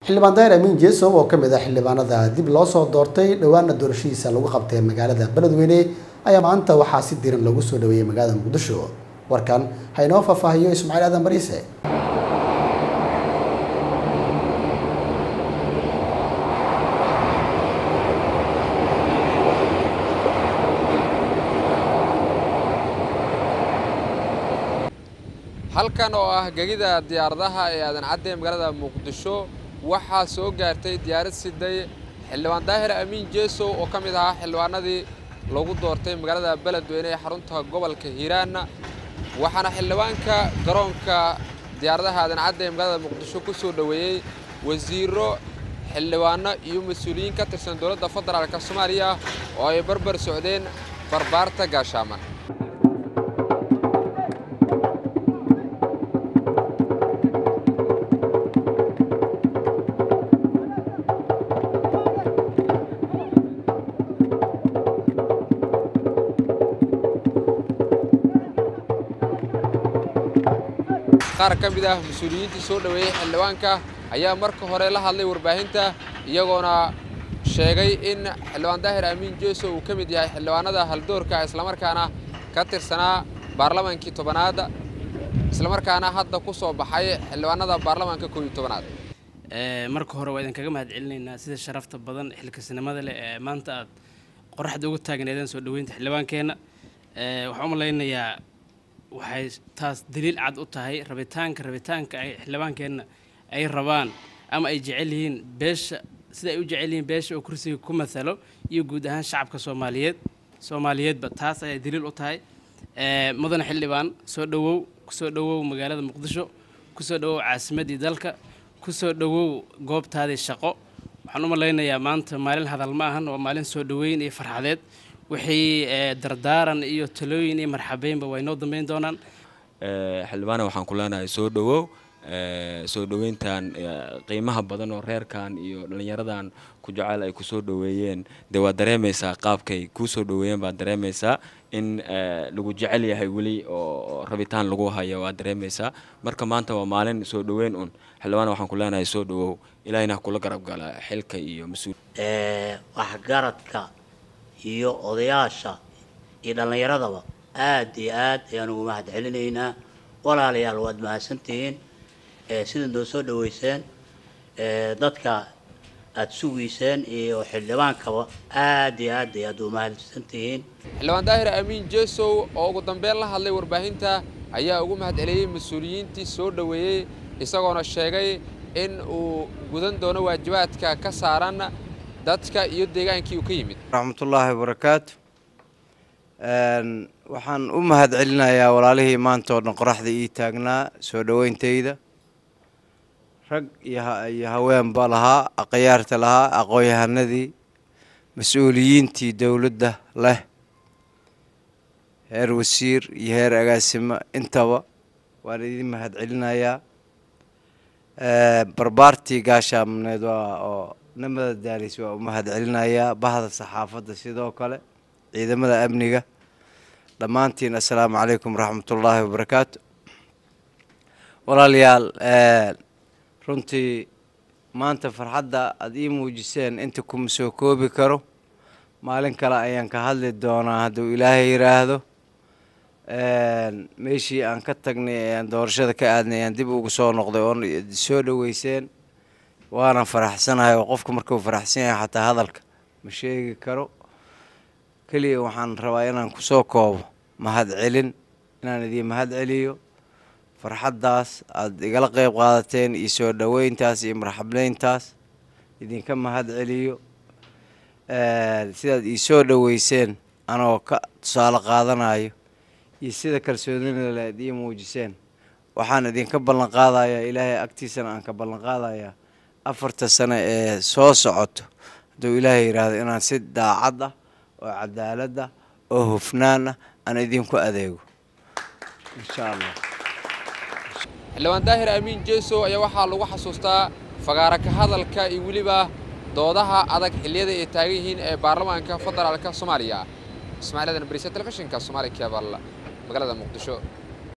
xildhibaan daahir amiin jeesow oo ka mid ah xildhibaanada dib loo soo doortay dhowaana doorashadiisa lagu qabtay magaalada beledweyne ayaa maanta waxaa si diran lagu soo dhaweeyey magaalada muqdisho warkan ha inoo faahfaahiyo ismaaciil aadan bariise halkan oo ah gegida diyaaradaha ee aadan cadde magaalada muqdisho waxaa soo gaartay diyaarad siday xildhibaan daahir amiin jeesow oo ka mid ahaa xildhibaanadii lagu doortay magaalada beledweyne ee xarunta gobolka hiiraan waxaana xildhibaanka garoonka diyaaradaha aadan cadde ee magaalada muqdisho ku soo dhoweeyey wasiiro xildhibaano iyo mas-uuliyiin ka tirsan dowladda federaalk soomaaliya oo ay barbar socdeen barbaarta gaashaaman qaar ka mid ah mas-uuliyiintii soo dhoweeyey xildhibaanka ayaa marka hore la hadlay warbaahinta iyagoona sheegay in xildhibaan daahir amiin jeeso uu ka mid yahay xildhibaanada haldoorka islamarkaana ka tirsanaa baarlamaankii tobanaad islamarkaana hadda ku soo baxay xildhibaanada baarlamaanka koob iyo tobanaad marka hore waa idinkaga mahad celinaynaa sida sharafta badan xilkasnimada leh ee maanta aad qoraxda uga taagneedeen soo dhoweynta xildhibaankeenna waxaan u malaynayaa waxay taas daliil cad u tahay rabitaanka rabitaanka ay xildhibaankeenna ay rabaan ama ay jecel yihiin beesha sida ay u jecel yihiin beesha oo kursiga ku mathalo iyo guud ahaan shacabka soomaaliyeed soomaaliyeedba taas ayay daliil u tahay mudane xildhibaan soo dhowow kusoo dhowow magaalada muqdisho kusoo dhowow caasimaddii dalka kusoo dhowow goobtaadii shaqo waxaan u malaynayaa maanta maalin hadal ma ahan waa maalin soo dhoweyn iyo farxadeed wixii dardaaran iyo talooyin iyo marxabeynba way noo dambeyn doonaan xildhibaana waxaan ku leenahay soo dhowow soo dhoweyntan qiimaha badan oo reerkan iyo dhallinyaradan ku jecel ay kusoo dhoweeyeen dee waad dareemaysaa qaabkay kuu soo dhoweeyeen baad dareemaysaa in lagu jecel yahay weli oo rabitaan lagu hayo waad dareemaysaa marka maanta waa maalin soo dhoweyn un xildhibaana waxaan ku leenahay soo dhowow ilaahina kula garab gala xilka iyo mas-uul waxgaradka iyo odayaasha iyo dhallinyaradaba aad iyo aad ayaan ugu mahad celinaynaa walaalayaal waad mahadsantihiin sida noo soo dhaweyseen dadka aada sugiyseen iyo xildhibaankaba aad iyo aad ayaad u mahadsantihiin xildhibaan daahir amiin jeesow oo ugu dambeyn la hadlay warbaahinta ayaa ugu mahad celiyey mas-uuliyiintii soo dhoweeyey isagoona sheegay in uu gudan doono waajibaadka ka saaran dadka iyo deegaankii uu ka yimid raxmatullaahi wabarakaatu waxaan u mahad celinayaa walaalihii maanta oo dhan qoraxda ii taagnaa soo dhoweyntayda rag iyo haweenba lahaa aqyaarta lahaa aqoon-yahanadii mas-uuliyiintii dowladda leh heer wasiir iyo heer agaasimo intaba waan idin mahad celinayaa barbaartii gaashaamneed waa oo namada daalis waa u mahad celinayaa bahda saxaafadda sidoo kale ciidamada amniga dhammaantiin assalaamu calaykum waraxmatullaahi wabarakaatu walaalayaal runtii maanta farxadda aada ii muujiseen inta kuma soo koobi karo maalin kale ayaan ka hadli doonaa hadduu ilaahay yidhaahdo meeshii aan ka tagnay ee aan doorashada ka aadnay ayaan dib ugu soo noqday oon soo dhoweyseen waanan faraxsanahay oo qofka markuu faraxsan yahay xataa hadalka ma sheegi karo keliya waxaan rabaa inaan kusoo koobo mahad celin inaan idiin mahad celiyo farxaddaas aada igala qeyb qaadateen iyo soo dhoweyntaas iyo marxableyntaas idinka mahad celiyo sidaad ii soo dhoweyseen anoo ka tusaale qaadanayo iyo sida kalsoonida le ad ii muujiseen waxaan idinka ballan qaadayaa ilaahay agtiisana aan ka ballan qaadayaa afarta sano ee soo socoto hadduu ilaahay yidhaahdo inaan si daacad ah oo cadaalad ah oo hufnaan ah aan idinku adeego insha allah xildhibaan daahir amiin jeesow ayaa waxaa lagu xasuustaa fagaara ka hadalka iyo weliba doodaha adag xilliyada ay taagan yihiin ee baarlamaanka federaalka soomaaliya ismaaciil adan bariise telefishinka soomaali kebal magaalada muqdisho